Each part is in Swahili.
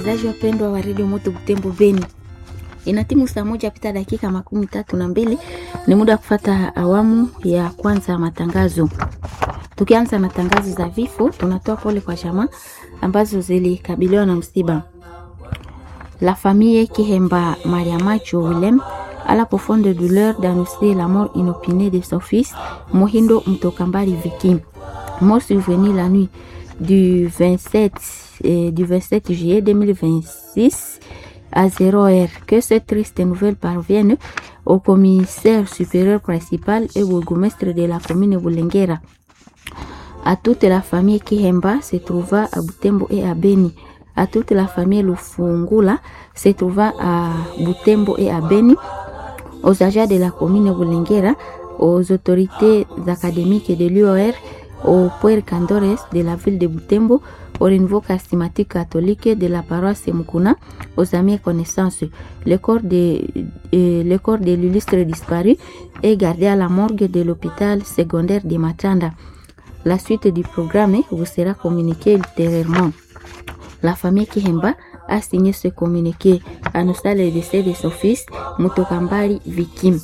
wasikilizaji wapendwa wa redio Moto Butembo Beni, ina timu saa moja pita dakika makumi tatu na mbili. Ni muda wa kufata awamu ya kwanza ya matangazo. Tukianza na tangazo za vifo, tunatoa pole kwa jamaa ambazo zilikabiliwa na msiba. La famille Kihemba Mariamacho Willem à la profonde douleur d'annoncer la mort inopinée de son fils Mohindo Mtokambari Viki, mort survenu la nuit du 27, euh, du 27 juillet 2026 à 0 heure. Que cette triste nouvelle parvienne au commissaire supérieur principal et au bourgmestre de la commune Boulengera. À toute la famille Kihemba se trouva à Butembo et à Beni. À toute la famille Lufungula se trouva à Butembo et à Beni. Aux agents de la commune Boulengera, aux autorités académiques de l'UOR, au Puer Candores de la ville de Butembo, au renouveau charismatique catholique de la paroisse Mukuna, aux amis et connaissances. Le corps de, euh, le corps de l'illustre disparu est gardé à la morgue de l'hôpital secondaire de Matanda. La suite du programme vous sera communiquée ultérieurement. La famille Kihemba a signé ce communiqué, annonçant le décès de son fils, Mutokambari Vikim.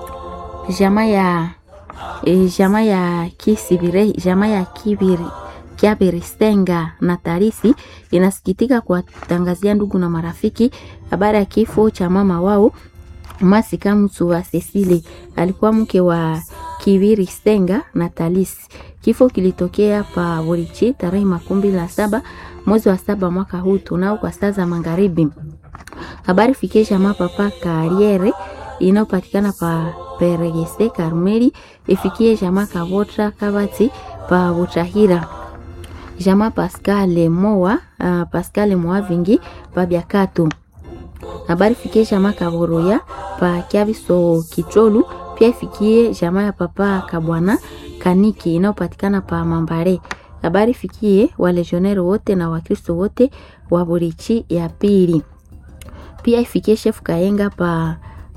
Jamaa ya e, jamaa ya Kisibire, jamaa ya Kibiri Kiabiristenga na Tarisi inasikitika kuwatangazia ndugu na marafiki habari ya kifo cha mama wao Masika Mtu wa Cecile, alikuwa mke wa Kibiri Stenga na Talisi. Kifo kilitokea pa Burichi tarehe makumi la saba mwezi wa saba mwaka huu tunao kwa saa za magharibi. Habari fikie jamaa papa Kariere inayopatikana pa Peregese Karmeli, ifikie jamaa Kavotra Kabati pa Butahira, jamaa Pascal Moa uh, Pascal Moa vingi pa Biakatu. Habari fikie jamaa Kaboroya pa Kiabiso Kicholu, pia ifikie jamaa ya papa Kabwana Kaniki inayopatikana pa Mambare. Habari fikie walegionero wote na Wakristo wote wa Burichi ya pili. Pia ifikie chef Kayenga pa,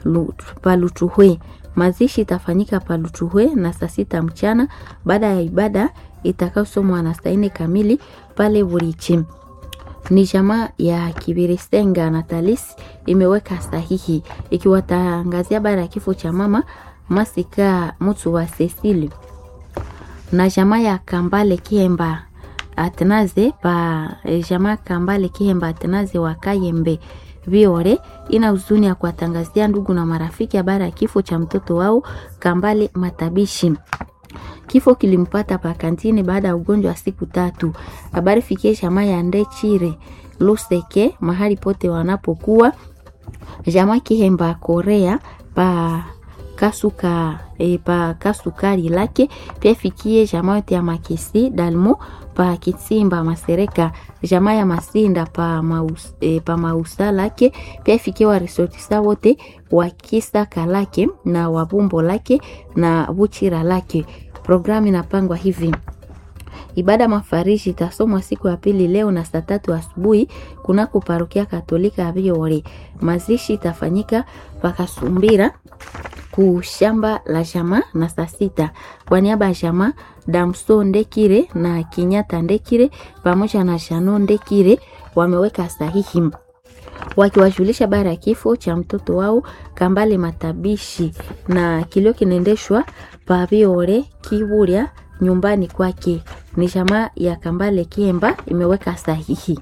pa Lutuhwe. Mazishi itafanyika pa Lutuhwe na saa sita mchana baada ya ibada itakayosomwa na saa nne kamili pale Burichi. Ni jamaa ya Kibiristenga na Talis imeweka sahihi ikiwatangazia baada ya kifo cha mama Masika Mutu wa Cecile na jamaa ya Kambale Kihemba Atnaze pa jamaa Kambale Kihemba Atnaze wa Kayembe Viore ina huzuni ya kuwatangazia ndugu na marafiki habari ya kifo cha mtoto wao Kambale Matabishi. Kifo kilimpata pa kantini baada ya ugonjwa wa siku tatu. Habari fikie jamaa ya Ndechire Luseke mahali pote wanapokuwa jamaa Kihemba Korea pa kasuka e, pa kasukari lake pia fikie jamaa yote ya Makisi Dalmo pa Kitsimba Masereka jamaa ya Masinda pa, maus, e, pa Mausa lake pia fikie wa resortisa wote wa Kisaka lake na Wabumbo lake na Buchira lake. Programu inapangwa hivi: Ibada mafariji itasomwa siku ya pili leo na saa tatu asubuhi kunako parokia Katolika ya Viore. Mazishi itafanyika pakasumbira kushamba la jamaa na saa sita. Kwa niaba ya jamaa Damso Ndekire na Kinyata Ndekire pamoja na Shano Ndekire wameweka sahihi wakiwajulisha bara ya kifo cha mtoto wao Kambale Matabishi, na kilio kinaendeshwa pa Viore Kiburia nyumbani kwake. Ni jamaa ya Kambale Kiemba imeweka sahihi.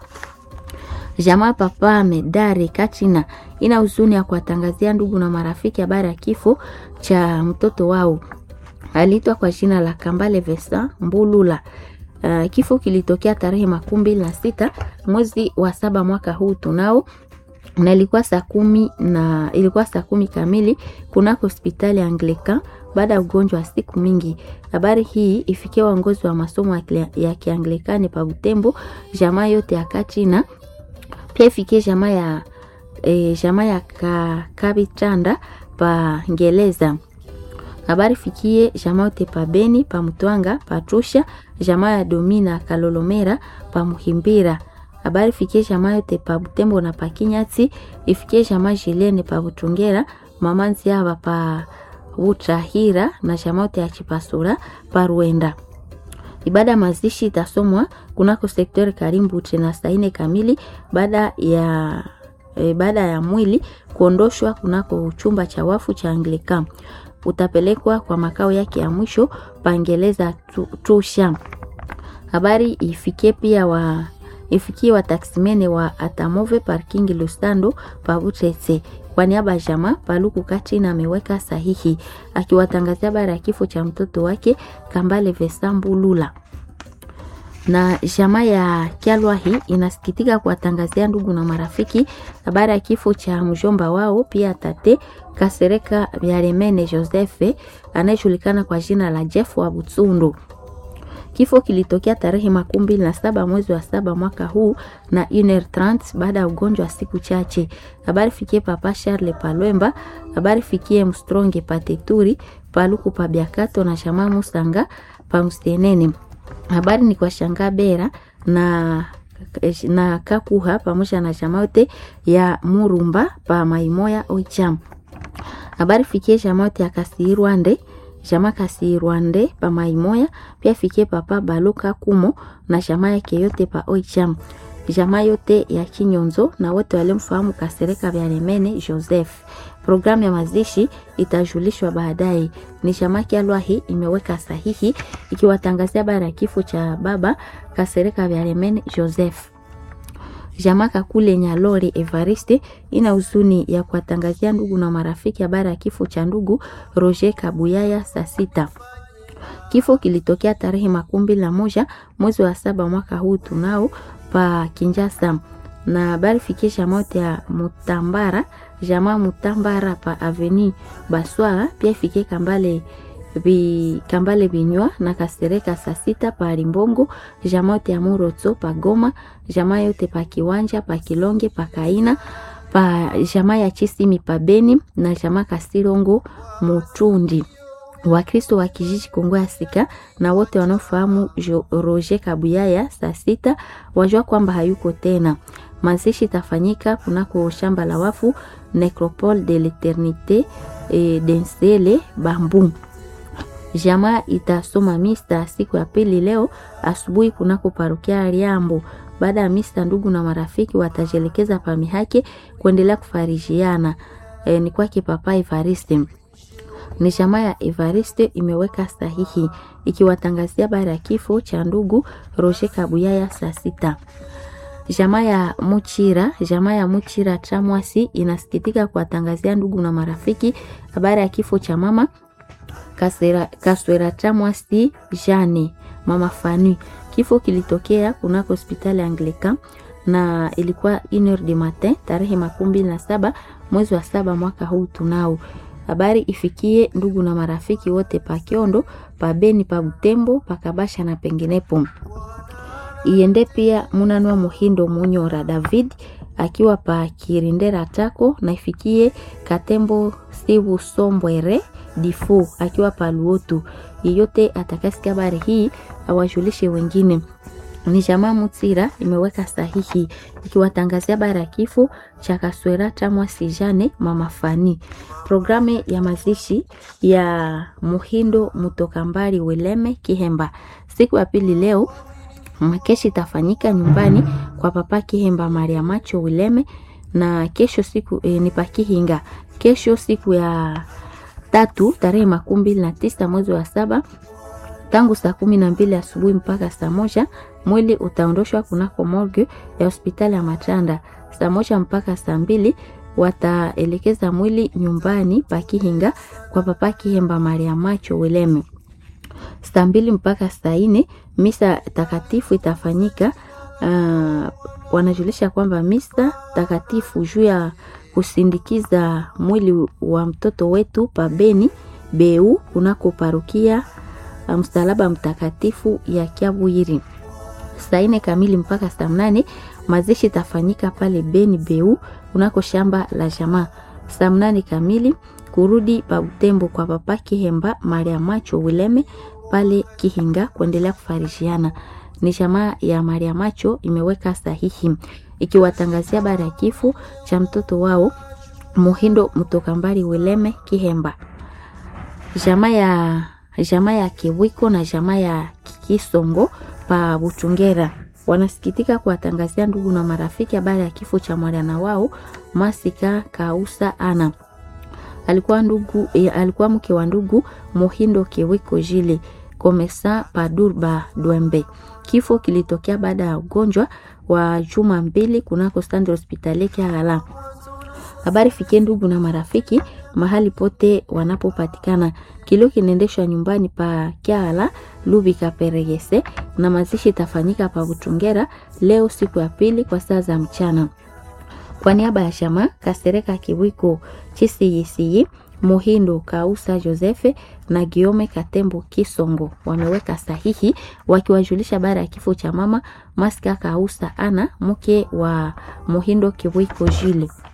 Jamaa papa Medare Kachina ina huzuni ya kuwatangazia ndugu na marafiki habari ya kifo cha mtoto wao aliitwa kwa jina la Kambale Vesa Mbulula. Uh, kifo kilitokea tarehe makumi mbili na sita mwezi wa saba mwaka huu tunao na ilikuwa saa kumi na ilikuwa saa kumi kamili kunako hospitali ya Anglican baada ya ugonjwa wa siku mingi. Habari hii ifikia waongozi wa masomo ya Kianglikani pa Butembo, jamaa yote ya Kachina, pia ifikie jamaa ya e, jamaa ya ka, Kabitanda pa Ngeleza. Habari fikie jamaa yote pa Beni pa Mtwanga pa Trusha, jamaa ya Domina Kalolomera pa Muhimbira habari fikie jamaa yote pa Butembo na pa Kinyati, ifikie jamaa Jilene pa Butungera, mama Nziaba pa Butahira na jamaa yote ya Chipasura pa Ruenda. Ibada ya mazishi itasomwa kunako sektori Karimbu tena saa nne kamili baada ya e, baada ya mwili kuondoshwa kunako chumba cha wafu cha Anglican utapelekwa kwa makao yake ya mwisho pangeleza tusha. Habari ifikie pia wa ifikie wataksimene wa Atamove parking Lustando pavutete kwa niaba ya jamaa Paluku Katrina ameweka sahihi akiwatangazia habari ya kifo cha mtoto wake Kambale Vesambulula na jamaa ya Kyalwahi inasikitika kuwatangazia ndugu na marafiki habari ya kifo cha mjomba wao pia tate Kasereka Byaremene Joseph anayejulikana kwa jina la Jeff wa Butsundu. Kifo kilitokea tarehe makumi mbili na saba mwezi wa saba mwaka huu na UNR 30 baada ya ugonjwa wa siku chache. Habari fikie papa Charles Palwemba, habari fikie Mstronge Pateturi, Paluku Pabiakato na Shama Musanga Pamstenene. Habari ni kwa Shanga Bera na na Kakuha pamoja na chama yote ya Murumba pa Maimoya Oicham. Habari fikie chama yote ya Kasirwande jama Kasirwande pa Maimoya pia fikie papa Baloka Kumo na chama yake yote pa Oicham. Jamaa yote ya Kinyonzo na wote waliomfahamu Kasereka Byaremene Joseph. Programu ya mazishi itajulishwa baadaye. Ni shamaki Alwahi imeweka sahihi ikiwatangazia habari ya kifo cha baba Kasereka Byaremene Joseph. Jamaa Kakule Nyalore Evariste ina huzuni ya kuwatangazia ndugu na marafiki habari ya kifo cha ndugu Roger Kabuyaya saa sita. Kifo kilitokea tarehe makumi mbili na moja mwezi wa saba mwaka huu tunao pa Kinjasa na habari fikisha mote ya Mutambara jamaa Mutambara pa Aveni Baswara pia ifike Kambale bi, Kambale Binywa na Kasereka saa sita pa Rimbongo jamaa yote ya Murotso pa Goma jamaa yote pa Kiwanja pa Kilonge pa Kaina pa jamaa ya Chisimi pa Beni na jamaa Kasirongo Mutundi Wakristo wa kijiji Kongo ya Sika na wote wanaofahamu Roger Kabuyaya saa sita wajua kwamba hayuko tena. Mazishi itafanyika kunako shamba la wafu Necropole de l'Eternite e, Densele Bambu. Jamaa itasoma mista siku ya pili leo asubuhi kunako parokia Liambo. Baada ya mista, ndugu na marafiki watajelekeza pamihake kuendelea kufarijiana. E, ni kwake Papa Evariste ni chama ya Evariste imeweka sahihi ikiwatangazia habari ya kifo cha ndugu Roger Kabuyaya saa sita. Jamaa ya Muchira, jamaa ya Muchira Tramwasi inasikitika kuwatangazia ndugu na marafiki habari ya kifo cha mama Kasera, Kaswera Tramwasi Jane, mama Fani. Kifo kilitokea kunako hospitali Anglican na ilikuwa 1h du matin tarehe makumi mbili na saba mwezi wa saba mwaka huu tunao habari ifikie ndugu na marafiki wote pa Kiondo, pa Beni, pa Butembo, pa Kabasha na penginepo. Iende pia Munanwa Muhindo Munyora David akiwa pa Kirindera Tako na ifikie Katembo Sivu Sombwere Difu akiwa pa Luotu. Yeyote atakasikia habari hii awajulishe wengine. Ni jamaa Mutsira imeweka sahihi ikiwatangazia habari ya kifo cha Kaswera Tamwa Sijane mama Fani. Programu ya mazishi ya Muhindo Mutokambari Weleme Kihemba siku ya pili leo makeshi itafanyika nyumbani kwa papa Kihemba Maria Macho Wileme na kesho siku e, ni pakihinga kesho siku ya tatu tarehe makumi mbili na tisa mwezi wa saba tangu saa kumi na mbili asubuhi mpaka saa moja mwili utaondoshwa kunako morgue ya hospitali ya Matanda. Saa moja mpaka saa mbili wataelekeza mwili nyumbani pakihinga kwa papa Kihemba Maria Macho Wileme. Saa mbili mpaka saa nne misa takatifu itafanyika. Uh, wanajulisha kwamba misa takatifu juu ya kusindikiza mwili wa mtoto wetu pabeni beu kunako parokia msalaba mtakatifu ya Kiabwiri saa nne kamili mpaka saa mnane mazishi itafanyika pale Beni Beu kunako shamba la jamaa. Saa mnane kamili kurudi pa Butembo kwa papa Kihemba Maria Macho Wileme pale Kihinga kuendelea kufarishiana. Ni jamaa ya Maria Macho imeweka sahihi ikiwatangazia habari ya kifo cha mtoto wao Muhindo Mtokambari Wileme Kihemba. Jamaa ya jamaa ya Kiwiko na jamaa ya Kisongo pa Butungera wanasikitika kuwatangazia ndugu na marafiki habari ya kifo cha mwana wao Masika Kausa Ana. Alikuwa ndugu, eh, alikuwa mke wa ndugu Mohindo Kiwiko Jile Komesa Padurba Dwembe. Kifo kilitokea baada ya ugonjwa wa juma mbili kunako standi hospitali Kiagala. Habari fikie ndugu na marafiki mahali pote wanapopatikana. Kilio kinaendeshwa nyumbani pa Kiala Lubi Kaperegese na mazishi itafanyika pa Butungera leo siku ya pili kwa saa za mchana. Kwa niaba ya shama Kasereka Kiwiko Chisiyisiyi Muhindo Kausa Josefe na Giome Katembo Kisongo wameweka sahihi wakiwajulisha baada ya kifo cha mama Maska Kausa Ana mke wa Muhindo Kiwiko Jile.